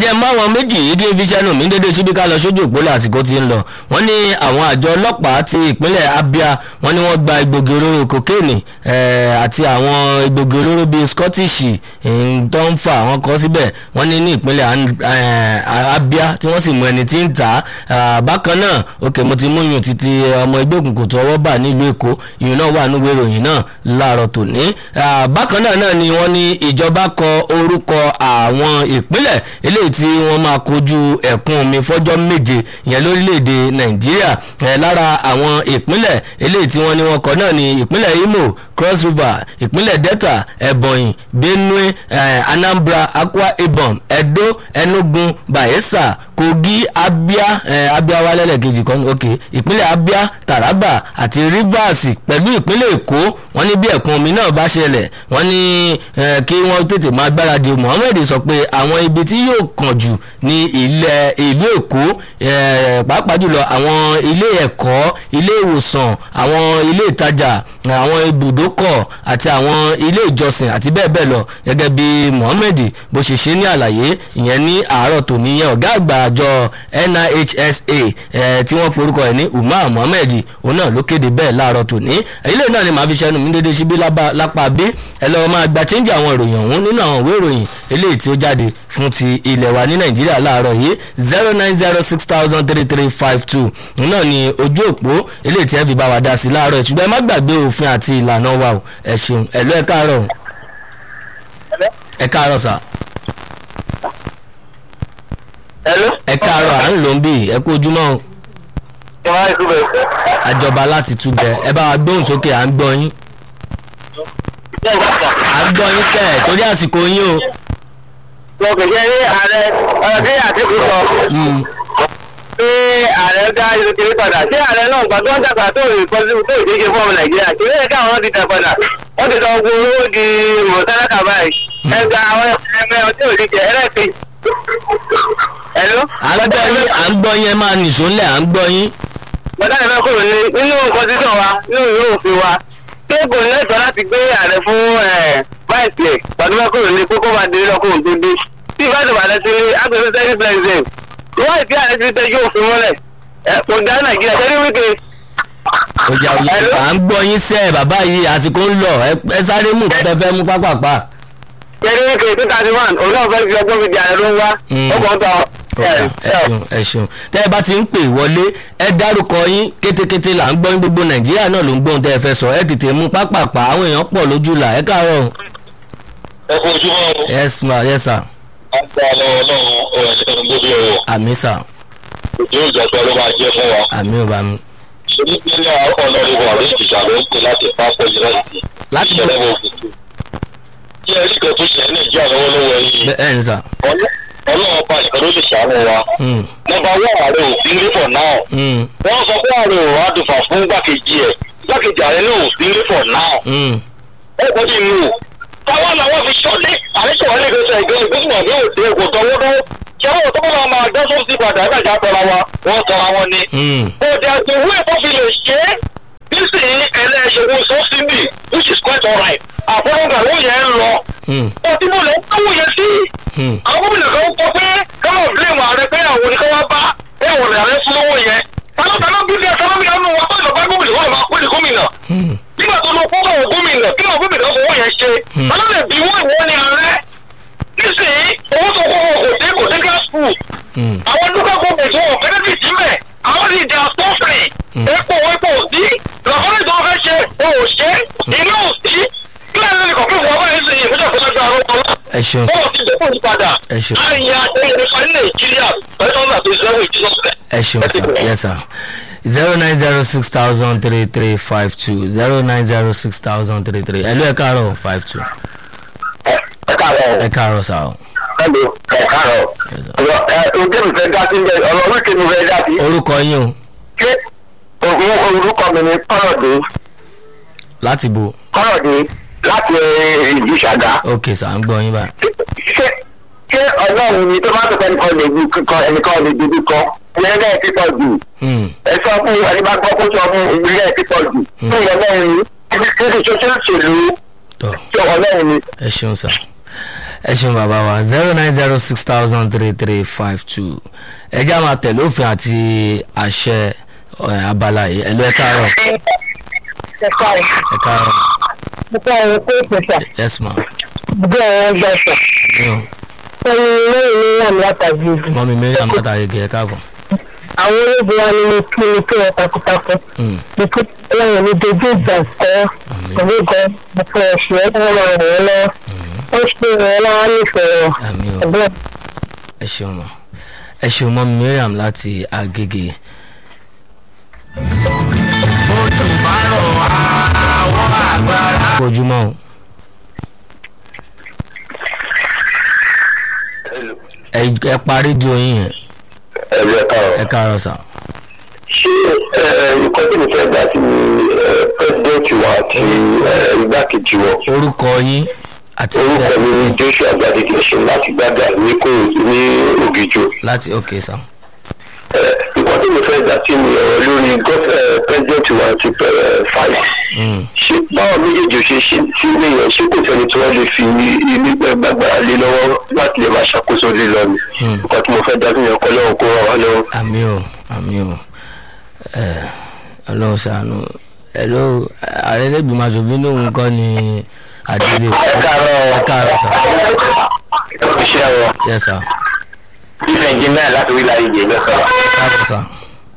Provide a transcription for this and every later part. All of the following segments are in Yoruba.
jẹ́ máwọn méjì yìí kí n fi ṣẹ́nu mi dédé síbi ká lọ sójú òpólẹ̀ àsìkò tí ń lọ wọ́n ní àwọn àjọ ọlọ́pàá ti ìpínlẹ̀ Abia wọ́n ní wọ́n gba egbògi olóró kokéènì àti àwọn egbògi olóró bíi Scottish tó ń fa àwọn kan síbẹ̀ wọ́n ní ní ìpínlẹ̀ Abia tí wọ́n sì mú ẹni tí ń tà á bákan náà òkè mo ti mú yùn títí ọmọ ẹgbẹ́ òkùnkùn tó ọwọ́ bà nílùú Èkó ìyún náà wà níwèé ìròyìn náà láàárọ̀ tòní bákan náà náà ni wọ́n ní ìjọba kọ orúkọ àwọn ìpínlẹ̀ eléyìí tí wọ́n máa kojú ẹ̀kún omi fọ́jọ́ méje ìyẹn lórílẹ̀‐èdè nàìjíríà lára àwọn ìpínlẹ̀ eléyìí tí wọ́n ní wọ́n kọ náà ní ìpínlẹ̀ imo cross river ìpínlẹ̀ delta ebonyi benue anambra akwa ibom edo enugu bayelsa kogi abia abia wa lẹ́lẹ̀kejì kan ok ìpínlẹ̀ abia taraba àti rivers pẹ̀lú ìpínlẹ̀ èkó wọ́n ní bí ẹ̀kún omi náà bá ṣẹlẹ̀ wọ́n ní kí wọ́n tètè máa gbáradì mohammed sọ pé àwọn ibi tí yóò kàn jù ní ilẹ̀ ìlú èkó pàápàá jùlọ àwọn ilé ẹ̀kọ́ ilé ìwòsàn àwọn ilé ìtajà àwọn ibùdókọ̀ àti àwọn ilé ìjọsìn àti bẹ́ẹ̀ bẹ́ẹ̀ lọ gẹ́gẹ́ bí mohammed bó ṣe ṣe ní àlàyé ìyẹn ní àárọ̀ tòní yẹn ọ̀gá àgbà àjọ NIHSA tí wọ́n porúkọ ẹ̀ ní umar mohammed òun náà ló kéde bẹ́ẹ̀ láàárọ̀ tòní ilé náà ni màá fi ṣẹnu mi dédé síbí lápá bí ẹ lọ́ọ́ máa gba chẹ́ńjì àwọn ìròyìn ọ̀hún nínú àwọn ìwé ìròyìn eléyìí tí ó jáde fún ti ilẹ̀ wa ní nàìjíríà láàárọ̀ yìí zero nine zero six thousand three three five two náà ni ojú òpó eléyìí tí ẹ fi bá wa dá sí láàárọ̀ ṣùgbọ́n ẹ má gbàgbé òfin àti ìlànà wa o ẹ ṣeun ẹ lọ ẹ káàárọ̀ ẹ káàárọ̀ sà. ẹ káàárọ̀ à ń lò ń bì ẹ kú ojúmọ́ o. àjọba láti túbẹ̀ ẹ bá wa gbóhùn sókè à ń gbọ́ yín. à ń gbọ́ yín sẹ́ẹ̀ torí àsìkò yín o mo kò jẹ́ ní ààrẹ ọ̀rọ̀ tí àtìkù sọ. pé ààrẹ dá ìlú kiri padà sí ààrẹ náà gbà tó ń dàgbà tó rí pọ́sibú tó ìdíje fún ọmọ nàìjíríà kí lóye káwọn ti dà padà wọ́n ti sọ gbogbo owó di mọ̀tálàkà báyìí ẹgbẹ́ àwọn ẹgbẹ́ ọtí òdíje ẹlẹ́sìn. ẹ̀lú. à ń gbọ́ yín à ń gbọ́ yín ẹ máa nìṣó ńlẹ̀ à ń gbọ́ yín. bọ́dá ìfẹ́ kúrò ní nínú kọ́sítọ̀ wa nínú ìwé òfin wa pé kò ní ẹ̀tọ́ láti gbé ààrẹ fún báyìí ẹ̀ pàdé bá kúrò ní kókó máa dé lọ́kùnrin tó dé tí ìbá ìdìbò àlẹ́ ti rí agbègbè sẹ́yìn president wọ́n ìdí àlẹ́ ti tẹ́jú òfin mọ́lẹ̀ kò dá nàìjíríà sẹ́yìn wíkẹ́. ọjà òye à ń gbọ́ yín sẹ́ bàbá yìí àsìkò ń lọ ẹ sáré mú kọ́ tẹ fẹ́ mú pápápá. sẹ́yìn wíkẹ́ two thirty one òun náà fẹ́ fi ọgbọ́n fi di ààrẹ ló ń wá ọgbọ́n tán. ẹ ṣeun ẹ ṣeun tẹ ẹ bá ti ń pè wọlé ẹ dárúkọ yín kétékété là ń gbọ́ yín gbogbo nàìjíríà náà ló ń gbóhùn tẹ ẹ fẹ́ sọ ẹ tètè mú pápápá àwọn èèyàn pọ̀ lójú là ẹ káàárọ̀. ẹ kú ojúmọ́ o. yes ma yes sir agbá lọ́wọ́ lọ́wọ́ ọ̀rọ̀ ẹ̀jẹ̀ tó ń gbóbi ọ̀wọ̀. àmì sà. òjò ìjọba ló máa jẹ́ fún wa. àmì ò bá mi. onípínlẹ̀ ọlọ́rìnbó àbí ìjìṣà ló ń pè láti pápọ̀ yunifásitì. láti ìṣẹ̀lẹ̀ bọ̀ òkùnkùn. kí ẹ rí kan tó ṣe nàìjíríà lọ́wọ́lọ́wọ́ yìí. bẹ́ẹ̀ ni sà. ọlọ́run ọba nìkan ló lè ṣàánú wa. nọ́mbà wọ́n ààrẹ òfin lébọ̀ náà. wọ́n sọ pé ààrẹ ò wá dùfà fún gbàkejì ẹ̀ gbàkejì ààrẹ náà òfin lébọ̀ náà. ẹ kọ́ bí inú táwọn làwọn fi ṣọ́lé àríṣẹ́ wọlé ìgbésẹ̀ ìgbẹ́ ìgbésùn àbí òde èkó tọwọ́dọ́ ṣẹ́wọ́n tó bá máa dán tó ti padà ẹ̀ka tọ́ra wa wọ́n tọ́ra wọn ni. òde àgbèwé ẹ̀fọ́ fi lè ṣe é nísìnyí ẹlẹ́ṣẹ̀wò sọ́síbì which is quite alright àfọwọ́gbà owó yẹn ń lọ. òtí mo lè ń kówó yẹn sí. àwọn gómìnà kan kọ pé káwọn blame ààrẹ pé àwọn oníkan wá bá pé àwọn ààrẹ fún owó yẹn. tálọ́tálọ́ bí bí ẹ̀sán ló ń wá tó ìjọba gómìnà wọn máa pé ní gómìnà nígbà tó lọ fún àwọn gómìnà kí àwọn gómìnà fowó yẹn ṣe alálẹ̀ bí wọ́n ìwọ ni ààrẹ nísìnyí owó tó kọ́ kò dé kò dé gas food àwọn dúkà kò bẹ̀ tí wọ́n fẹ́ẹ́ bì síbẹ̀ àwọn sì dà sọ́fìrì epo epo òdí lọ́kọ́lẹ́ tó fẹ́ ṣe o ò ṣe iná òdí kí lẹ́yìn ní kọ̀ọ̀kan fún ọba yẹn sì yìí fún ìjọba ìjọba àwọn ọmọ ẹ ṣeun wọn ti dẹ́kun ìpadà ẹ ṣeun àyà ẹ̀yìn nípa ní nàìjíríà pẹ̀lú ọ̀nà tó ìṣẹ́wó ìjísọ́sílẹ̀. ẹ ṣeun sir yes sir zero nine zero six thousand three three five two zero nine zero six thousand three three ẹ ló ẹ káàárọ̀ five two ẹ káàárọ̀ ẹ káàárọ̀ sá o. ẹlò ẹ káàárọ̀ ọ̀rọ̀ ẹ ojú mi fẹ́ dá sí bẹ́ẹ̀ ọ̀rọ̀ wíkì mi fẹ́ dá sí. orúkọ yín o ṣé òun orúkọ mi ni kọ́rọ̀dé láti bo kọ́rọ̀dé láti ìlú ṣàgá. ok sà ń gbọ́ yín báyìí. ṣé ṣé ọlọ́run ni tó máa tó fẹ́ nìkan lè ju kíkọ ẹnìkan lè ju kíkọ ìyẹn bẹ́ẹ̀ ti pọ̀ jù. ẹ sọ fún ẹni bá gbọ́ kó sọ fún ìbílẹ̀ ti pọ̀ jù. fún ìyẹn bẹ́ẹ̀ ni kí ni ṣe ṣe ṣèlú tọ́ tí ọlọ́run ni. ẹ ṣeun sà ẹ ṣeun bàbá wa zero nine zero six thousand three three five two ẹ já máa tẹ̀lé òfin àti àṣẹ ẹ, abala yìí ẹ lọ ẹ káàárọ̀ ẹ̀ka rẹ̀ ẹ káàárọ̀ nípa ẹ̀rọ pé ìpèsè yes ma bí ọ̀rọ̀ gbọ̀nsẹ̀ mi ò ẹni lẹ́yìn ní wà ní látàgbé ibi. mọ́mi mariam látàrí ẹ káàbọ̀ àwọn olóògbé wa ni mo kí ni kí wọn takuntakun Mm, ní kí ọlọ́run ní dojú ìjà kọ́ ìwé gan mo fẹ́ ẹ̀ṣẹ̀ ẹ̀ wọ́n máa ràn wọ́n lọ́wọ́ ó ṣe ìrànwọ́ lọ́wọ́ nífẹ̀ẹ́ wọn àmì ò ẹ̀gbọ́n ẹ ṣeun ma ẹ ṣeun mọ́mi mariam láti agége ojú bá rọ̀ àwọn àgbàrá. ojúmọ́ o ẹ ẹ pa rédíò yín yẹn ẹ̀jẹ̀ káàrọ̀. ẹ káàárọ̀ sà ṣé nǹkan tí mo fẹ́ gbà sí ni pẹ́sidẹ́ǹtì wa àti eh, igbákejì wọn. orúkọ yín àti orúkọ mi ni joshua gbadege ṣe láti gbàgbà ní kò ní ògìjò. láti ok sà nǹkan tí mo fẹ́ gbà sí ni ọ̀rọ̀ lórí pẹ́sidẹ́ǹtì wa àti fàyà. Mm, ṣé báwọn méjèèjì ò ṣe ṣe sí ilé yẹn ṣé kò sẹ́ni tí wọ́n lè fi ilé gbàgbára lé lọ́wọ́ láti lè máa ṣàkóso lé lọ ni. Hmm. nǹkan tí mo fẹ́ dá sí yẹn kọ́ lọ́wọ́ kó ràn wá lọ́wọ́. àmì ò àmì ò ẹ ọlọ́run ṣàánú ẹ ló ààrẹ lẹ́gbẹ̀ẹ́ aṣòfin lóhun kọ́ ni àdìrẹ ẹ káàárọ̀ ẹ káàárọ̀ sà iṣẹ́ wọn. yẹ sà chief engineer láti wí láyé yẹn lọ́sọ̀. káàbọ̀ sà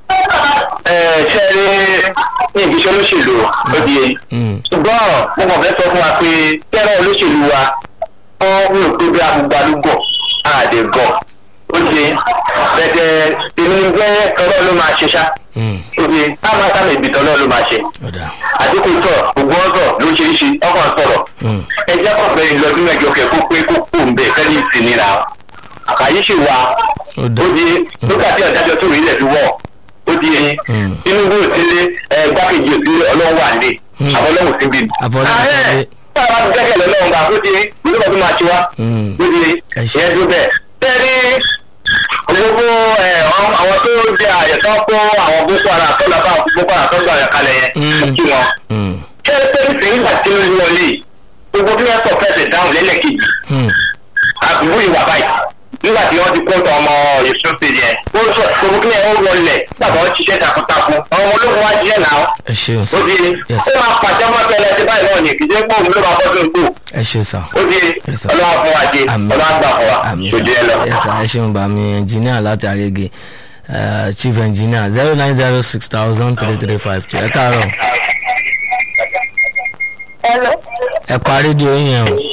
ẹ ṣe rí ní ìbísọ̀ olóṣèlú ó di èyí. Mm, ṣùgbọ́n mo kàn fẹ́ sọ fún wa pé tẹ́lẹ̀ olóṣèlú wa wọ́n rò pé bí agbègbàlúgọ̀ àdègọ̀ ó di bẹ̀tẹ̀ èmi ní gbẹ́ tọ́lọ́ ló máa ṣe ṣá mm, ó di táwọn táwọn ìbí tọ́lọ́ ló máa ṣe ọ̀dà àdínkù sọ̀rọ̀ gbogbo ọ̀sọ̀ lóṣìṣì ọkàn sọ̀rọ̀ Mm, ẹ jẹ́ kọ̀ọ̀bẹ lọ́dún mẹ́jọ kẹ́ kó pé kó kó ń bẹ̀ fẹ́ẹ́ ní ìsinira àkàyè sì wà ó dà ó di nígbà tí ọ̀dájọ́ tó rí ilẹ̀ fi wọ̀ ó di Mm. tinubu òsínlé ẹ gbákejì òsínlé ọlọ́run wà lé Mm. àbọ̀lọ́run sí bí. Àfọlọ́run sí bí. tí a bá ti gbẹ́kẹ̀lé ọlọ́run bá ó di nígbà tó máa ṣe wá Mm. ó di Ẹ ṣé. ìyẹn tó bẹ̀. tẹ́lẹ̀ gbogbo ẹ, àwọn àwọn tó jẹ àyẹ̀tọ́ kó àwọn boko haram tó lọ bá boko haram tó gbà yàn kalẹ̀ yẹn Mm. kí wọn. Mm, tẹ́lẹ̀ tẹ́lẹ̀ sí nígbà tí ó wọlé gbogbo bí wọ́n sọ fẹsẹ̀ dáhùn lẹ́lẹ́kejì mm, àbúrò ìwà báyìí nígbà tí wọ́n ti kó tọ ọmọ èso pèlè ẹ̀ ó sọ gbogbo kí ẹ ó wọlé nígbà tí wọ́n ṣiṣẹ́ takuntakun àwọn ọmọ ológun wá jíjẹ́ náà ẹ ṣeun sà ó di Yes. ó máa pàṣẹ mọ́ tẹ́lẹ̀ tí báyìí náà ní kì í ṣe pé òun ló máa bọ́ sí gbò ẹ ṣeun sà ó di Yes, sir. ọlọ́wà fún wa jẹ Àmín. ọlọ́wà gbà fún wa àmì ṣòdì ẹ lọ. ẹ sà ẹ ṣeun bá mi engineer láti àgègè eh, chief engineer zero nine zero six thousand three three five two ẹ káàárọ̀ ẹ̀rọ ẹ pa rédíò yín yẹn o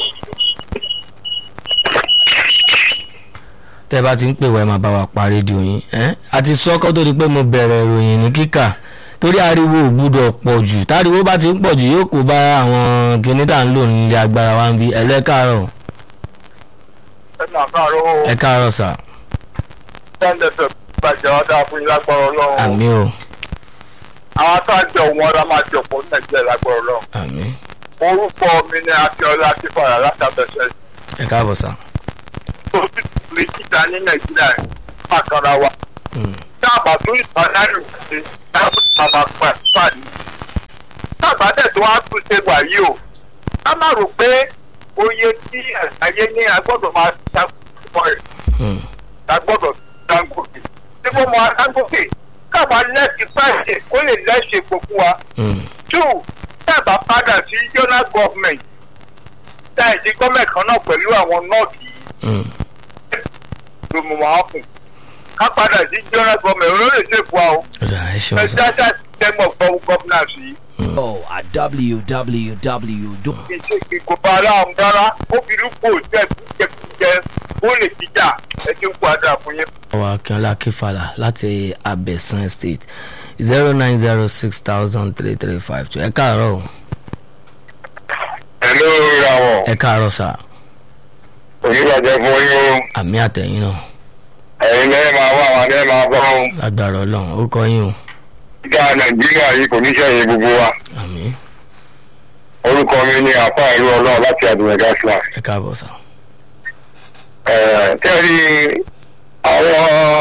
tẹ́ bá ti ń pè wá ẹ máa bá wa pa rédíò yín ẹ́ a ti sọ kó tó di pé mo bẹ̀rẹ̀ ìròyìn ní kíkà torí ariwo ò gbúdọ̀ pọ̀ jù táriwo bá ti ń pọ̀ jù yóò kó bá àwọn kinní tá à ń lò nílé agbára wa ń bí ẹ lẹ́ káàárọ̀ ẹ máa káàárọ̀ ẹ káàárọ̀ sà tẹ́ńdẹ̀fẹ̀ bàjẹ́ wá dáa fún yín lágbára ọlọ́run àmì o àwọn atájọ wọn la máa jọ pọ̀ ní nàìjíríà lágbára ọlọ́run àmì orúkọ mi ní akíọlá akífàrà látàbẹ̀sẹ̀ ẹ káàbọ̀ sà tó ti lè kíta ní nàìjíríà pàkàrà wa Mm, dábà tó ìpàdánù ṣe dábà bàbá pàṣípàdé dábà dẹ̀ tó wá tún ṣe wà yìí o ká má rò pé oye tí àyè ní agbọ́dọ̀ máa ṣàkóso ẹ̀ mm, agbọ́dọ̀ dangote tí mo mọ dangote káwa lẹ́sìn pàṣẹ kó lè lẹ́sìn gbogbo wa mm, two dábà padà sí zonal government táyì sí gọ́ọ̀mẹ̀ntì kan náà pẹ̀lú àwọn nọ́ọ̀tì yìí mm. ló mú wọn kù ká padà sí zonal government olóyè ṣèkú wa o ọ̀dà ẹ ṣeun sà presidential system of governance yìí Oh, at www. ìṣe ìkópa aláàmú rárá ó fi rúkú òjẹ́ jẹkújẹ ó lè jíjà ẹ ti ń padà fún yín. ọwọ́ akínọlá kífàlà láti abẹ́sán state zero nine zero six thousand three three five two ẹ káàárọ̀ o ẹ̀lú ìràwọ̀ ẹ káàárọ̀ sà onígbàjẹ́ fún yín o àmì àtẹ̀yìn náà ẹ̀yin lẹ́yìn máa wá àwọn adé máa bọ́ ọ́n lágbára ọlọ́run orúkọ yín o gíga nàìjíríà yìí kò ní sẹ́yìn gbogbo wa àmì orúkọ mi ní àpá ìlú ọlọ́run láti àdúrà gáàsìlá ẹ káàbọ̀ sà tẹ́lí àwọn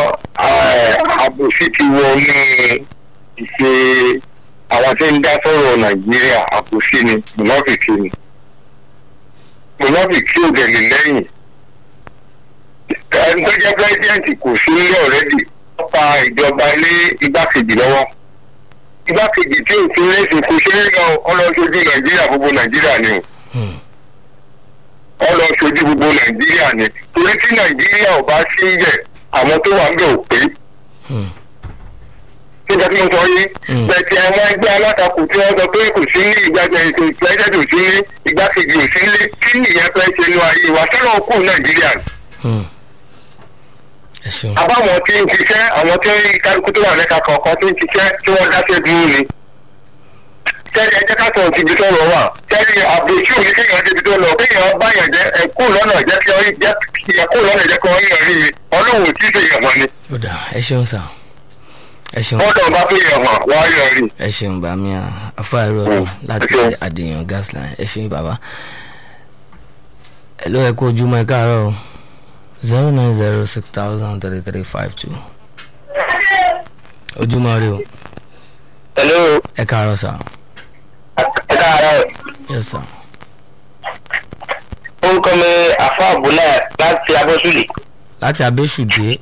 àbòsí ti wọnú ìṣe àwọn tí ń dá sọ̀rọ̀ nàìjíríà àbòsí ni mùnàfìkì ni mùnàfìkì ò dẹ̀ lè lẹ́yìn ẹni tó jẹ́ pírẹ́sidẹ́ǹtì kò sí nílé ọ̀rẹ́dì wọ́n pa ìjọba ní igbákejì lọ́wọ́ igbákejì tí ò sí lẹ́sìn kò ṣe é lọ ọlọ́ṣojú nàìjíríà gbogbo nàìjíríà ni Hmm. o ọlọ́ṣojú gbogbo nàìjíríà ni torí tí nàìjíríà ò bá sí yẹ àwọn tó wà ń bẹ̀ ò pé Hmm. nígbà tí mo sọ yìí Mm. bẹ̀tẹ̀ àwọn ẹgbẹ́ alátakò tí wọ́n sọ pé kò sí ní ìgbàgbẹ́ ètò ìpẹ́jẹ́ ò sí ní igbákejì ò sí ní kí nìyẹn fẹ́ ṣe nu ayé wa sọ́nà kù nàìjíríà ni. Hmm. ẹ ṣeun àbáwọn tí ń ṣiṣẹ́ àwọn tí kálukú tó wà lẹ́ka kọ̀ọ̀kan tí ń ṣiṣẹ́ tí wọ́n dáṣẹ́ dúró ni. tẹ́lẹ̀ ẹjẹ́ ká sọ̀rọ̀ síbi tó lọ wà tẹ́lẹ̀ àbòsí òní kéèyàn débi tó lọ kéèyàn bá yàn jẹ́ ẹ̀kú lọ́nà jẹ́ kí wọ́n jẹ́ ẹ̀kú lọ́nà jẹ́ kí wọ́n yàn rí mi ọlọ́run ò tí ì ṣe yàn wọ́n ni. ó dà ẹ ṣeun sà ẹ ṣeun wọ́n dọ̀ bá fi yàn wọ́n wọ́n á yàn rí. ẹ ṣeun bàmí afáàrọ Mm. láti Ẹ ṣeun. àdìyàn gasline ẹ ṣeun bàbá ẹ ló ẹ kó ojúmọ́ ẹ káàárọ̀ o zero nine zero six thousand thirty three five two ojúmọ́ rẹ o hello ẹ káàárọ̀ sà ẹ káàárọ̀ yes sà orúkọ mi àfa àbúlà láti abọ́sùlì. láti abéṣùdé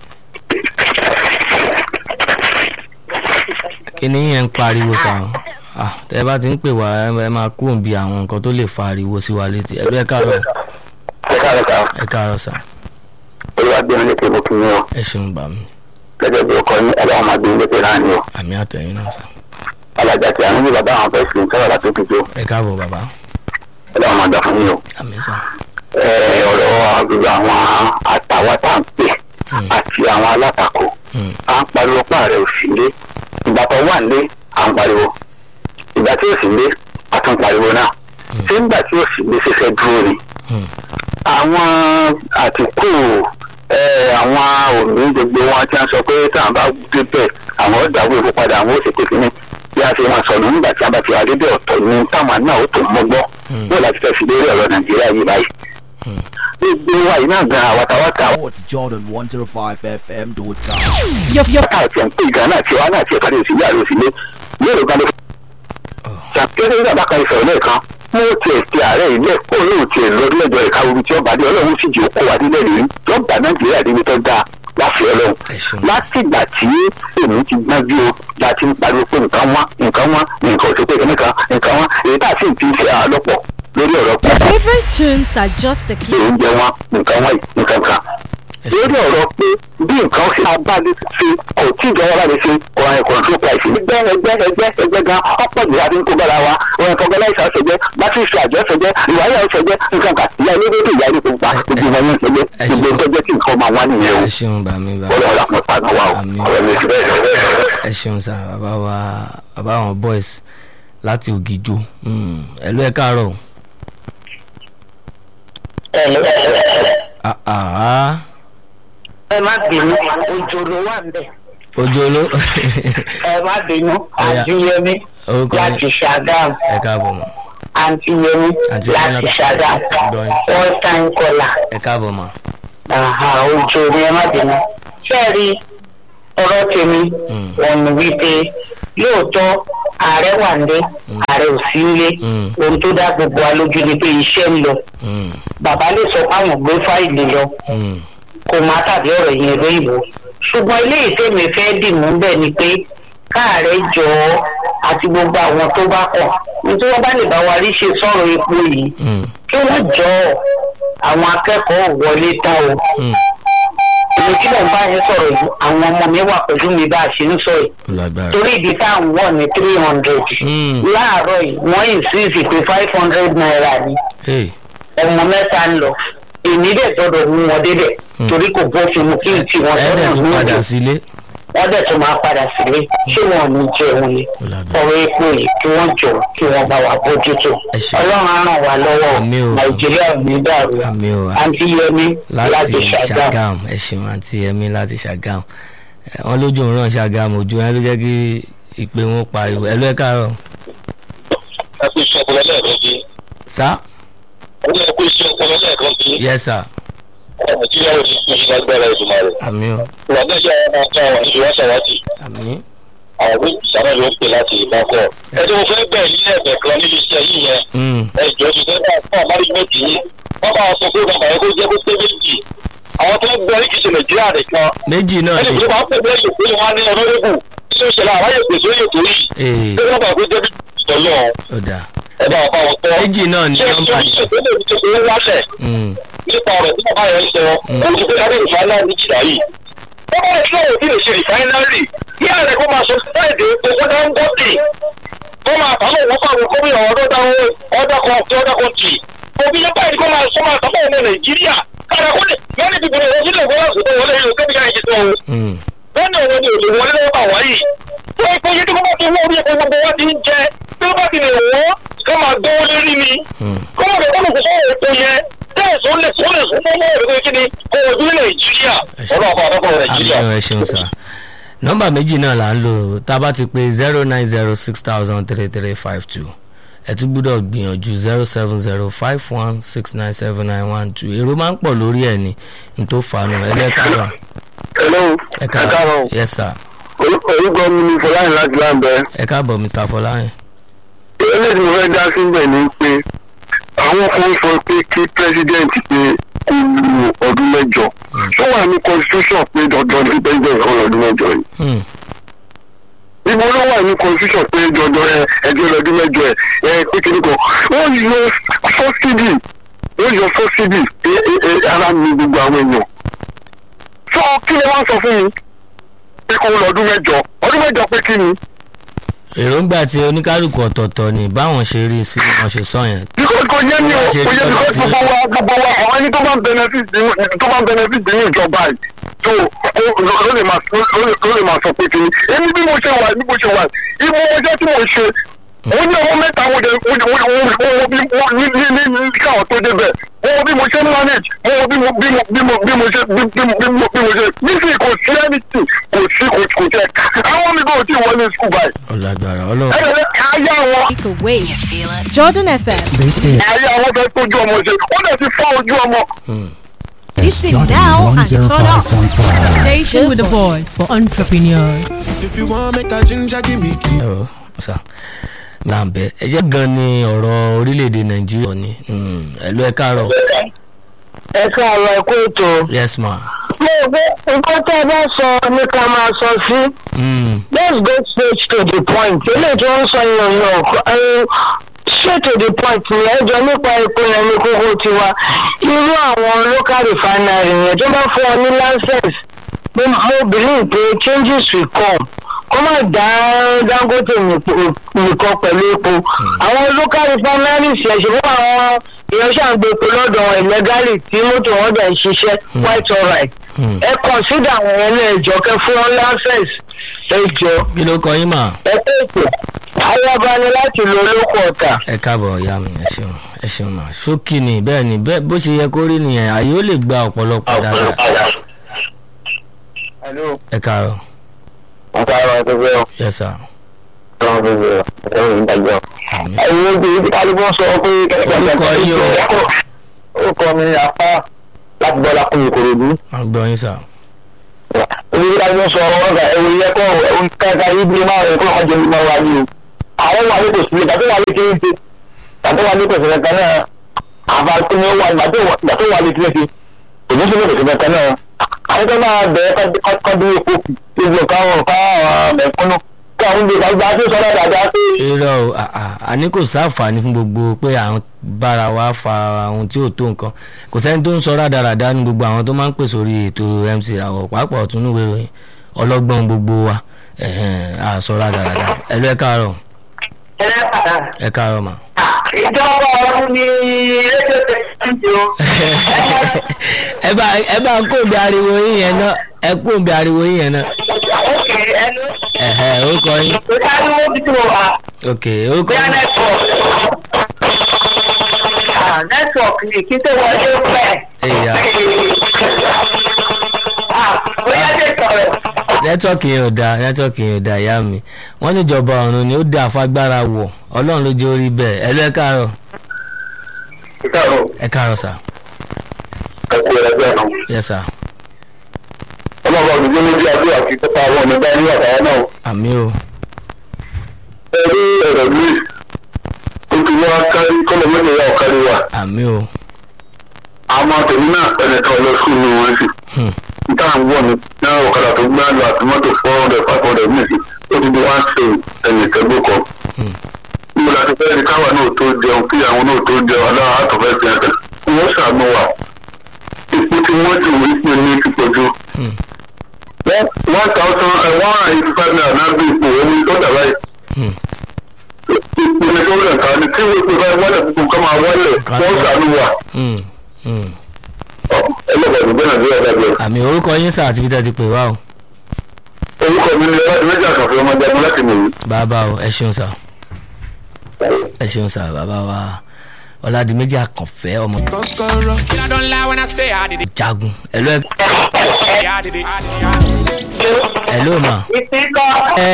kíní yẹn ń pariwo sà ah tẹ bá ti ń pè wá ẹ máa kúrò bí àwọn nǹkan tó lè fa ariwo sí wa létí ẹ ló ẹ káàárọ̀ ẹ káàárọ̀ ká ẹ káàárọ̀ sà olùwàgbẹ́ni lè pe mo kí yín o ẹ ṣeun bàmí gẹ́gẹ́ bí ọkọ ní ẹlẹ́wọ̀n máa gbé ilé pé náà ni o àmì àtẹ̀yìn náà sà alájà tí a ní bí bàbá àwọn fẹ́ẹ́ fi ń sọ̀rọ̀ láti òkè jó ẹ káàbọ̀ bàbá ẹlẹ́wọ̀n máa gbà fún yín o. àmì sà Ẹ, ọ̀rọ̀ gbogbo àwọn àtàwọn tá à ń pè Hmm. àti àwọn alátakò Hmm. à ń pariwo páàrẹ̀ òsínlé ìgbà tó wà nílé à ń pariwo ìgbà tí òsínlé a tún pariwo náà ṣé nígbà tí òsínlé ṣẹṣẹ dúró ni Hmm. àwọn àtìkù ẹ, àwọn òmí gbogbo wọn tí wọn sọ pé táwọn bá débẹ̀ àwọn ọ̀dàwọ̀ èkó padà àwọn òṣèpé kínní bí a ṣe máa sọnù nígbà tí wọn bá ti wà débẹ̀ ọ̀tọ̀ ní táwọn náà ó tó mọ́gbọ́ Hmm. bó láti fẹ́ fi lórí ọ̀rọ̀ nàìjíríà yìí báyìí Hmm. gbogbo wa yìí náà gan àwàtàwàtà Sports Jordan 105fm.com. yọ̀fyọ̀fà àti ẹ̀ǹpé ìgbà náà tiwa náà tiẹ̀ kárí òsì yàrá òsì lé yóò gan ló ṣàkéré ìjàmbá kan ìfẹ̀rẹ̀ lẹ́ẹ̀kan mo tiẹ̀ ti ààrẹ ilé kó lóò tiẹ̀ lọ́dúnlẹ́jọ ìka orí tí ọba dé ọlọ́run sì jẹ́ òkú wa nílẹ̀ rí lọ́gbà nàìjíríà débi tó dáa láfi ọlọ́run ẹ ṣeun látìgbà tí èmi ti gbọ́n bí o la ti ń pariwo pé nǹkan wá nǹkan wá nǹkan ò sí pé nǹkan nǹkan wá èyí tá a sì ti ń ṣe àlọ́pọ̀ lórí ọ̀rọ̀ pé Favorite tunes are just a pé key. oúnjẹ wọn nǹkan wá yìí nǹkan kan lórí ọ̀rọ̀ pé bí nǹkan ṣe abáde ṣe kò tí ìjọba bá lè ṣe ọ̀rọ̀ control price ẹgbẹ́ ẹgbẹ́ ẹgbẹ́ ẹgbẹ́ gan ọ̀pọ̀ jù láti ń kó bára wa ọ̀rọ̀ fọgọ́láìsà ṣẹjẹ́ bátìsì àjọ ṣẹjẹ́ ìwáyà ṣẹjẹ́ nǹkan kan ìyá ilé tó ìyá ilé tó pa gbogbo wọn ní ṣẹjẹ́ ẹ ṣe- gbogbo tó jẹ́ kí nǹkan máa wá nìyẹn o ẹ ṣeun bàmí bàbá ọ̀rọ̀ ọ̀la pọ̀ pàdé wa o Àmín. ọ̀rọ̀ mi ti bẹ́ẹ̀ bẹ́ẹ̀ ẹ ṣeun sà bàbá wa bàbá àwọn boys láti ògìjò Hmm. ẹ ló ẹ káàárọ̀ o. Ah, ah. ẹ má bínú ojú ló wà ń bẹ̀ ojú oló ẹ má bínú Ọya. àǹtí yẹmí orúkọ láti yín ṣàgámù ẹ káàbọ̀ mọ́ àǹtí yẹmí Àǹtí Yẹmí láti láti- ṣàgámù Gbọ́yìn. wọ́n tán kọlà ẹ káàbọ̀ mọ́ ojú ni ẹ má bínú sẹ́ẹ̀rí ọ̀rọ̀ tèmi Mm. wọn ni wípé lóòótọ́ ààrẹ wà ń dé ààrẹ ò sí ń lé Mm. ohun tó dá gbogbo wa lójú ni pé iṣẹ́ ń lọ Hmm. bàbá lè sọ pé àwọn gbé fáìlì lọ Hmm. kò má tàbí ọ̀rọ̀ yẹn lóyìnbó ṣùgbọ́n ilé ìtẹ̀mí fẹ́ dìmú bẹ́ẹ̀ ni pé káàrẹ́ jọ ọ́ àti gbogbo àwọn tó bá kọ̀ ní tí wọ́n bá lè bá wa rí ṣe sọ̀rọ̀ epo yìí Hmm. kí wọ́n jọ ọ́ àwọn akẹ́kọ̀ọ́ ò wọlé tán o Hmm. èmi tí mò ń bá yín sọ̀rọ̀ yìí àwọn ọmọ mi wà pẹ̀lú mi bá a ṣe ń sọ yìí lágbára torí ìdí tá à ń wọ̀ ní three hundred Hmm. láàárọ̀ yìí wọ́n insist pé five hundred naira ni Hey. ọmọ mẹ́ta ń lọ èmi dẹ̀ gbọ́dọ̀ mú wọn débẹ̀ Hmm. torí kò bófin mu kí n tí wọn ẹ dẹ̀ sọ́nà tún ní padà òde sílé wọ́n dẹ̀ tún máa padà sílé ṣé wọn ò ní jẹun ni Ó lágbára. ọ̀rọ̀ epo yìí kí wọ́n jọ kí wọ́n bá wa bójútó Ẹ ṣé. ọlọ́run á ràn wá lọ́wọ́ Àmín o. nàìjíríà ò ní dàrú Àmín o. àǹtí yẹmi láti láti ṣàgàm ṣàgàm ẹ ṣeun àti ẹmí láti ṣàgàm Ẹ, wọn lójú òun ràn ṣàgàm ojú wọn ló jẹ́ kí ìpè wọn pariwo ẹ ló ẹ káàárọ̀ ẹ kú iṣẹ́ ọpọlọ lẹ́ẹ̀kan sí sá ẹ ní ẹ kú iṣẹ́ ọpọlọ lẹ́ẹ̀kan sí yes sir nàìjíríà ò ní kú iṣẹ́ lágbára ìdùnnà rẹ̀ àmì o ìwà náà jẹ́ àwọn ọmọ àwọn ìṣòwò àṣàwátì àmì àwọn wíìpù sábà ló ń pè láti ìbákọ̀ ẹ tí mo fẹ́ bẹ̀ nílé ẹ̀bẹ̀ kan níbi iṣẹ́ yìí yẹn Hmm. ẹ jọ ti fẹ́ bá fún àmárígbẹ̀tì yìí wọ́n bá sọ pé bàbá yẹn kó jẹ́ kó pé méjì àwọn tó ń gbọ́ ní kìí ṣe nàìjíríà nìkan méjì náà ẹni ni tó bá ń pè ní ẹ̀yọ̀ pé wọ́n á ní ọlọ́rẹ́bù tí ó ṣẹlẹ̀ àwáyé pèsè ó yẹ tó yìí ee tó bá bàa pé débi ìtọ́lọ́ ó dà ẹ bá bá wọn tọ́ méjì náà ni ṣé nọ́mbà ìṣe yìí ìṣe tó lè fi ṣe wáṣẹ̀ Mm, nípa ọ̀rọ̀ tí bàbá yẹn sọ ó ti pé lábẹ́ ìfàlà ní jìlá yìí wọ́n bá yẹ kí ọ̀rọ̀ tí lè ṣe rìfáínárì kí ààrẹ kó máa sọ fúláìdì owó dáńgọ́tì kó máa tà lóun fáwọn gómìnà ọ̀dọ́ dáwọ́ ọ̀dọ́ kan tí ọ̀dọ́ kan tì òbí yẹn báyìí kó máa sọ máa tà fún ọmọ nàìjíríà kára kó lè mẹ́rin ti bìnrin òun sílẹ̀ gbọ́dọ̀ sí wọlé ìlú kébìkà yìí tó mm, bẹ́ẹ̀ ni òun ni òlè wọlé lọ́wọ́ bà wáyìí tó ipò yìí tí kò bá ti wọ́n orí epo gbogbo wa ti ń jẹ tí ó bá ti lè wọ́ ká máa gbówó lérí ni mm. kó má bẹ̀rẹ̀ kó lè sọ̀rọ̀ ètò yẹn bẹ́ẹ̀ sọ lè sọ lè sọ mọ́ mọ́ ẹ̀rọ kí ni kó o dúró nàìjíríà ọlọ́ọ̀bá àdókòwò nàìjíríà. àmì ẹ ṣeun sá nọ́mbà méjì náà là ń lò tá a bá ti pé zero nine zero six thousand three three five two ẹ tún gbúdọ̀ gbìyànjú zero seven zero five one six nine seven nine one two èrò máa ń pọ̀ lórí ẹ̀ ní n tó fanu ẹlẹ́kàrọ̀ hello ẹ káàárọ̀ yes sir orúkọ mi ni fọláyìn láti láǹbẹ ẹ káàbọ̀ mr fọláyìn eléyìí mo fẹ́ dá síbẹ̀ ni pé àwọn kan sọ pé kí pírẹsidẹ́ǹtì pé kó lu ọdún mẹ́jọ tó wà ní constitution pé dandan ní pírẹsidẹ́ǹtì kan lọ́dún mẹ́jọ yìí Hmm, ibo ló wà ní constitution pé dandan ẹ ẹjọ́ lọ́dún mẹ́jọ ẹ ẹ pé kí ni kan wọ́n yọ subsidy wọ́n yọ subsidy ẹ ẹ ẹ ara mi gbogbo àwọn èèyàn sọ kí ni wọ́n sọ fún mi pé kó lọ́dún mẹ́jọ ọdún mẹ́jọ pé kí ni. èròǹgbà tí oníkálukú ọ̀tọ̀ọ̀tọ̀ ni báwọn ṣe rí i sí bí wọ́n ṣe sọ yẹn because kò yé mi o kò yé mi because gbogbo wa gbogbo wa àwọn ẹni tó bá ń benefit nínú tó bá ń benefit nínú ìjọba yìí tó ó ló lè máa ló lè- ló lè máa sọ pé kìíní èmi bí mo ṣe wà bí mo ṣe wà ibo ọjọ́ tí mo ṣe ó ní ọmọ mẹ́ta mo jẹ mo jẹ mo mo wo bí mo ní ní ní ní káwọn tó débẹ̀ mo wo bí mo ṣe ń manage mo wo bí mo bí mo bí mo bí mo ṣe bí bí bí mo bí mo ṣe nísìnyí kò sí anything kò sí kò kò jẹ àwọn mi kò tí ì wọlé school báyìí ọ̀làgbàrà ọlọ́run ẹ̀rẹ̀ ayé àwọn Take away. Jordan FM. This is ayé àwọn fẹ́ tójú ọmọ ṣe ó dẹ̀ ti fọ́ ojú ọmọ. Listen Jordan now and turn up. 105.5. Station with the boys for entrepreneurs. If you want make a ginger, give me key. ẹ̀rọ ọ̀sà làǹbẹ̀ ẹ jẹ́ gan ni ọ̀rọ̀ orílẹ̀-èdè nàìjíríà ni Hmm, ẹ̀lú ẹ káàárọ̀ ẹ káàárọ̀ ẹ kú ètò. yes ma mo gbé nǹkan tó ẹ bá sọ ní ká máa sọ sí. Hmm, let's go straight to the point eléyìí tí wọ́n ń sọ yẹn yẹn ọ̀kọ́ straight to the point ni ẹjọ́ nípa epo yẹn ní kókó tiwa irú àwọn local refinery yẹn tó bá fún ọ ní license mo mo believe pé changes will come kó má dá dangote nìkan nìkan pẹ̀lú epo àwọn local refineries yẹn ṣe fún àwọn èèyàn ṣàǹgbé epo lọ́dọ̀ wọn illegally tí mọ́tò wọn dẹ̀ ń ṣiṣẹ́ quite alright hmm. ẹ consider àwọn yẹn ní ẹjọ́ kẹ fún wọn license ẹjọ́ kí ló kọ yín mà ẹ pèsè ayaba ni láti lo olóko ọ̀tà. ẹ káàbọ̀ ìyá mi ẹ ṣeun ẹ ṣeun mà ṣókí ni bẹ́ẹ̀ ni bẹ́ẹ̀ bó ṣe yẹ kó rí nìyẹn àyè ó lè gba ọ̀pọ̀lọpọ̀ dáadáa ẹ káàárọ̀ àtàrà tó fẹ́ ọ yes sir ọ̀rọ̀ tó fẹ́ ọ ẹ̀rọ ìdájọ́. àmì ẹ̀yin ojú ibi kálíbọ̀ sọ pé Orúkọ yín o. orúkọ mi ni apá láti bọ́lá kún ìkòròdú. máa gbọ́ yín sà ojú ibi kálíbọ̀ sọ ọ̀gá ẹ̀rọ ìyẹ́kọ̀ ẹ̀rọ kẹta yìí bí máa rẹ̀ kó lọ́kọ̀ jẹ́ mímọ́ wa ni o. àwọn wà ní kò sí ìgbà tó wà ní kiri ṣe ìgbà tó wà ní kò sí kankan náà àbá tó ní wà ìgbà tó wà ìgbà tó wà ní kiri ṣe kò ní sí kò sí kankan náà. àwọn tó máa bẹ̀rẹ̀ kọ́dún epo kù gbogbo káwọn káwọn mẹ̀kúnnù káwọn gbé gbàgbà tó sọ dáadáa pé irọ́ o à- à- àní kò sáǹfààní fún gbogbo pé à ń bára wa fa àwọn tí ò tó nǹkan kò sẹ́ni tó ń sọ rádaràda ní gbogbo àwọn tó máa ń pè sórí ètò mc àwọ̀ pàápàá ọ̀tún níwèé ìròyìn ọlọ́gbọ́n gbogbo wa ẹ̀hẹ̀n, à sọ rádaràda ẹ̀lú ẹ káàárọ̀ ẹ káàárọ̀ mà. ìjọba ọdún ní rédíò tẹsíǹtì o. ẹ bá ẹ bá ń kóòbí ariwo yín yẹn náà ẹ kóòbí ariwo yín yẹn náà ókè ẹnu ẹ̀hẹ̀ ó kọ yín tó dáríwó bí tí mo wà ok ó kọ bóyá yín nẹ́tíwọ̀kì. nẹ́tíwọ̀kì ni kí tó wọlé pẹ́. Ẹ̀yà. bóyá dé sọ̀rọ̀. nẹ́tíwọ́ọ̀kì yẹn ò dáa nẹ́tíwọ́ọ̀kì yẹn ò dáa ìyá mi wọ́n ní ìjọba ọ̀run ni ó dá afágbára wọ̀ ọlọ́run ló jẹ́ orí bẹ́ẹ̀ ẹ lọ ẹ káàárọ̀ ìkàrọ̀ ẹ káàárọ̀ sà ẹ̀kú ẹ̀rẹ́gbẹ́ náà. yẹ sà ọlọ́run ọdún ló ní adé àti pípa àwọn ọmọ ẹgbẹ́ ní àtàwọn náà. àmì o ẹ rí ẹ̀rọ mi ó ti wá kárí kọ́lọ̀ mẹ́jọ yà ọ̀kárí wa. àmì o àwọn tèmi náà ẹnìkan lọ sùn ní wọn sí níta ń wọ̀ ní náà ọ̀kadà tó gbá lọ àti mọ́tò four hundred five hundred mìíràn ó ti di one train ẹnìkan gbó kan níbo la ti fẹ́ di káwa náà tó jẹun kí àwọn náà tó jẹun aláwọ̀ àtọ̀fẹ́ fi hàn kàn wọ́n ṣàánú wa ipò tí wọ́n jù wípé ní ti pọ̀ jù one thousand one hundred eighty five naira náà bí ipò omi tó dà báyìí ipò ní tó rẹ̀ ká ní tí wọ́n pe báyìí wọ́n lè gbogbo nǹkan máa wọlé wọ́n ṣàánú wa Mm, mm. ẹlẹ́gbẹ̀rún gbẹ́nà ní ẹ̀dẹ́gbẹ̀rún. àmì orúkọ yín sà àti bí tẹ́ ti pè wá o orúkọ mi ni ọlọ́dún méjì àkànfẹ́ ọmọ jagun láti nìyí. bàbá o ẹ ṣeun sà ẹ ṣeun sà bàbá wa ọ̀làdìmẹ́jì àkànfẹ́ ọmọ kọ́kọ́rọ́. I don't lie when I say I did it. jagun ẹ̀lú ẹ̀ I did it. ẹ̀lú mà ìsìnkọ́ ẹ̀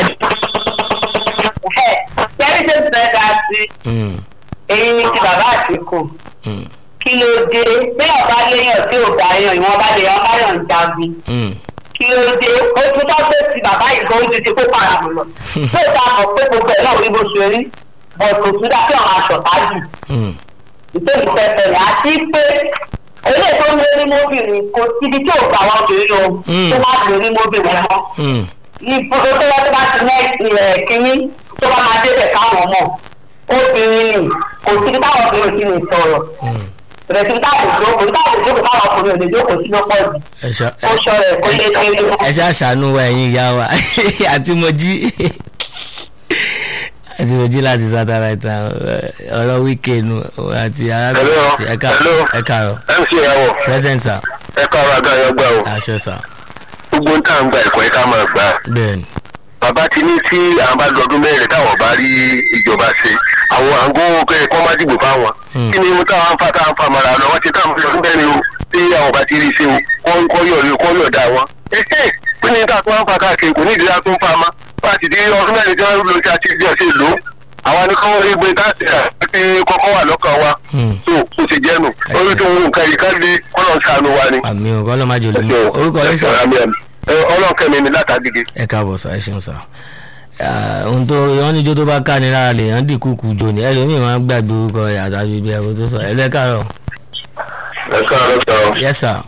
kẹ́rì tó fẹ́ dá sí mm, èyí ni ti bàbá àtìkù mm, kí ló dé bí ọba léèyàn tí ò bá yàn ìwọ̀n bá lè yàn bá yàn jagun mm, kí ló dé ó tún bá pé ti bàbá yìí gan ojú ti kó para mọ̀ lọ tó ìta mọ̀ pé gbogbo ẹ̀ náà rí bó ṣe rí bọ̀ kò tún dá kí àwọn aṣọ tájù mm, ìtòkù pẹpẹ rẹ̀ àti pé eléyìí tó ń lé ní mọ́bìnrin kò síbi tí ò gbà wọn obìnrin lọ Mm. tó bá lè rí mọ́bìnrin mọ́ mm. ibùdó tó wá tó bá ti ní ilẹ̀ kínní tó bá máa débẹ̀ káwọn mọ̀ obìnrin ni kò síbi táwọn obìnrin ti lè sọ̀rọ̀ rẹ̀ síbi táwọn òjòkó táwọn òjòkó táwọn ọkùnrin ò lè jókòó sí lọ́pọ̀ jù ẹ ṣá ó ṣọrọ ẹ̀ kó lé kéré mọ́. ẹ ṣá ṣàánú wa ẹ̀yin ìyá wa àti mojí àti mojí láti sátáláìtà ọ̀rọ̀ wíkẹ̀nù àti arábìnrin Hello, àti ẹ̀ka hello. ẹ̀ka rọ̀ mc ìyàwó present sir ẹ káàárọ̀ àga yẹn gbà o àṣẹ sir gbogbo ń tà ń gba ẹ̀kọ́ ẹ̀ ká máa gbà á. bẹ́ẹ̀ni bàbá ti ní tí àwọn bá lọ́dún mẹ́rin táwọn bá rí ìjọba ṣe àwọn àgọ́ kẹ́ kọ́ má dìbò fáwọn. Hmm. kí ni mo táwọn ń fa táwọn ń fa mara lọ wọ́n ti táwọn fi lọ́dún mẹ́rin o tí àwọn bá ti rí ṣe o kọ́ kọ́ yọ̀ kọ́ yọ̀ dá wọn. ẹ̀hẹ́ kí ni táwọn ń fa káàkiri kò ní ìdílé tó ń fa ma wọ́n ti di ọdún mẹ́rin tí wọ́n lọ sí àti ìdí ọ̀sẹ̀ lò ó àwọn ni kọ́ wọlé gbé táàtì àti kọ́kọ́ wà lọ́kàn wa Hmm. tó o ti jẹ́nu orí tó ń wù nǹkan yìí ká lé kọ́lọ̀ ń sànù wa ni. àmì ò kọ́lọ́ máa jòlè mọ́ orúkọ yín sir ọlọ́kẹ́mi ni látàgìgì. ẹ káàbọ̀ sir ẹ ṣeun sir Ah, ohun tó wọn níjó tó bá ká ni lára lè yàn dínkù kù jò ní ẹlòmíì máa ń gbàgbé orúkọ rẹ̀ àtàbí ibi ẹ̀kọ́ tó sọ ẹ̀lú ẹ̀ káàrọ̀ ẹ káàárọ̀ sọ yes sir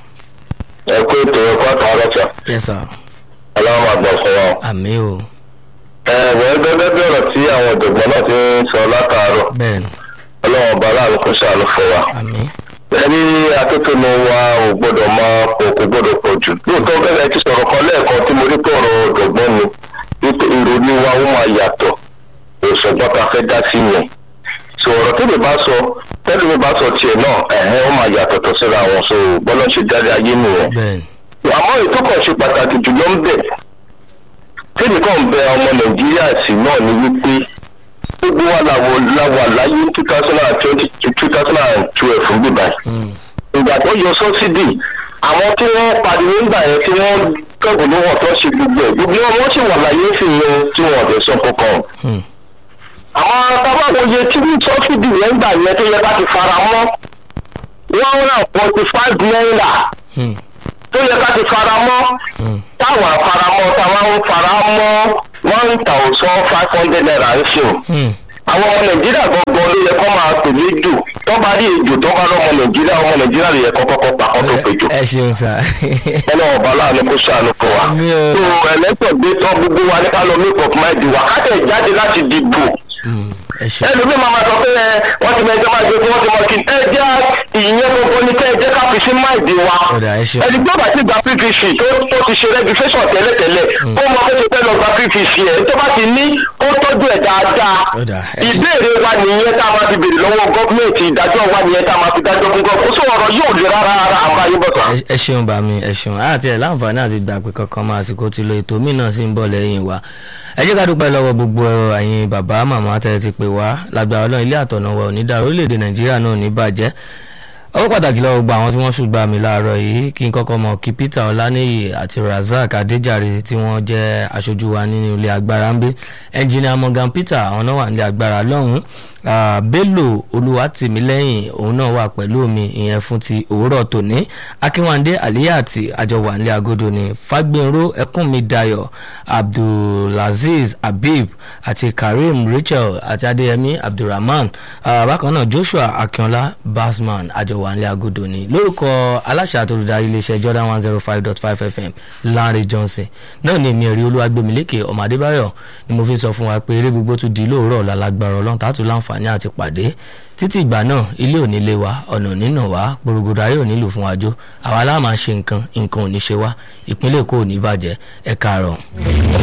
ẹ kó ètò ẹ̀kọ́ àtàwọn sọ yes sir ọlọ́run máa gbọ̀ fún wọn. àmì ò ẹ wọ́n gẹ́gẹ́ bí ọ̀rọ̀ tí àwọn ọ̀jọ̀gbọ́n náà ti ń sọ látàárọ̀ bẹ́ẹ̀ni ọlọ́run ọba aláàánú kò ṣàánú fún wa. àmì ẹni atótónu wa ò gbọ́dọ̀ máa pọ̀ kò gbọ́dọ̀ pọ̀ jù. lóòótọ́ gẹ́gẹ́ ti sọ̀rọ̀ kan lẹ́ẹ̀kan tí mo rí pé ọ̀rọ̀ ọ̀jọ̀gbọ́n ni wípé ìrònú wa ó máa yàtọ̀ òṣùgbọ́n ta fẹ́ dá sí yẹn. sọ ọ̀rọ̀ tó lè bá sọ tẹ́lẹ̀ mi bá sọ tiẹ̀ náà ẹ̀hẹ́ ó máa yàtọ̀ tọ̀ síra wọn so bọ́lá ṣe jáde ayé nìyẹn bẹ́ẹ̀ni àmọ́ ètò kan ṣe pàtàkì jùlọ ń bẹ̀ tẹ́lẹ̀ kan bẹ ọmọ nàìjíríà sí náà ni wípé gbogbo wa làwọ̀ làwà láyé two thousand and twenty to two thousand and twelve fún bíbá Mm, ìgbà tó yọ sọ́sídì àwọn tí wọ́n pariwo ńgbà yẹn tí wọ́n kẹ́gùn lówó tó ṣe gbogbo ẹ̀ gbogbo wọn wọ́n sì wà láyé sí yẹn tí wọ́n ọ̀dẹ̀ sọ kankan mm, àwọn tábàwọ̀ yẹ tí sọ́sídì yẹn gbà yẹn tó yẹ ká ti fara mọ́ one hundred and forty five naira mm, tó yẹ ká ti fara mọ́ mm. táwọn afaramọ́ táwọn ń fara mọ́ one thousand five hundred naira ń sìn. Mm. àwọn ọmọ nàìjíríà gbọ́ngàn ló yẹ kó máa pè léjò tó bá rí ejò tó bá lọ́mọ nàìjíríà ọmọ nàìjíríà ló yẹ kó kọ́kọ́ pa kó tó péjò. ẹ ṣeun sir ọlọ́run ọba láàánú kó ṣàánú fún wa. Mi ò- tó ẹlẹ́tọ̀ gbé tán gbogbo wa ní ká lọ make up mind wa ká tẹ̀ jáde láti dìbò. Mm, ẹ ṣeun ẹlòmíì máa ma sọ pé ẹ wọ́n ti mẹ́jọ máa gbé fún wọ́n ti mọ̀ kí ẹ jẹ́ ìyẹn gbogbo ní kẹ́ ẹ jẹ́ ká fi sí mind wa ọ̀dà ẹ ṣeun ẹni tó bá ti gba pvc tó tó ti ṣe registration tẹ́lẹ̀tẹ́lẹ̀ ó mọ bó ṣe fẹ́ lọ gba pvc ẹ̀ tó bá ti ní ó tọ́jú ẹ̀ dáadáa Ó dáa, ẹ ṣe- ìbéèrè wa nìyẹn tá a máa fi béèrè lọ́wọ́ gọ́ọ̀mẹ̀ntì ìdájọ́ wa nìyẹn tá a máa fi dájọ́ fún gọ́ọ̀mẹ̀ntì kó sọ ọ̀rọ̀ yóò le rárá rárá àbá yín bọ̀tà. ẹ- ẹ ṣeun bá mi ẹ ṣeun àti ẹ láǹfààní àti gbàgbé kankan máa àsìkò ti lo ètò míì náà sì ń bọ̀ lẹ́yìn wa ẹ jẹ́ ká dúpẹ́ lọ́wọ́ gbogbo ẹ̀yin bàbá màmá tẹ́ ẹ ti pè wá lágbára ọlọ́run ilé àtọ̀nà wa ò ní dàrú orílẹ̀-èdè nàìjíríà náà ò ní bàjẹ́ ọwọ́ pàtàkì lọ́wọ́ gbogbo àwọn tí wọ́n ṣùgbọ́n mi láàárọ̀ yìí kí n kọ́kọ́ mọ̀ kí peter ọláníyì àti razak adéjàre tí wọ́n jẹ́ aṣojú wa nínú ilé agbára ń gbé ẹnjìnìà morgan peter àwọn náà wà nílé agbára lọ́hùn-ún Ah, bello olùwátìmílẹ́yìn òun náà wà pẹ̀lú mi ìyẹn fún ti òwúrọ̀ tòní akínwándé aliyati àjọwà nílé agodo ní fagbinro ẹkúnmidayo abdulaziz habib àti karim rachel àti adéyẹmí abdulrahman Ah, bákan náà joshua akínọlá basman àjọwà nílé agodo ní lórúkọ aláṣà tó olùdarí iléeṣẹ́ jordan one zero five dot five fm lanre johnson náà ní èmi ẹ̀rí olúwagbèmílékè ọmọ adébáyọ̀ ni mo fi sọ fún wa pé eré gbogbo tún di lóòrọ̀ lálágbára ọlọ́run tààtù láǹfààní àti pàdé títí ìgbà náà ilé ò ní lé wa ọ̀nà ò ní nà wá gbòrògbòrò ayé ò ní lù fún wa jó àwa láà máa ṣe nǹkan nǹkan ò ní ṣe wá ìpínlẹ̀ èkó ò ní bàjẹ́ ẹ káàárọ̀.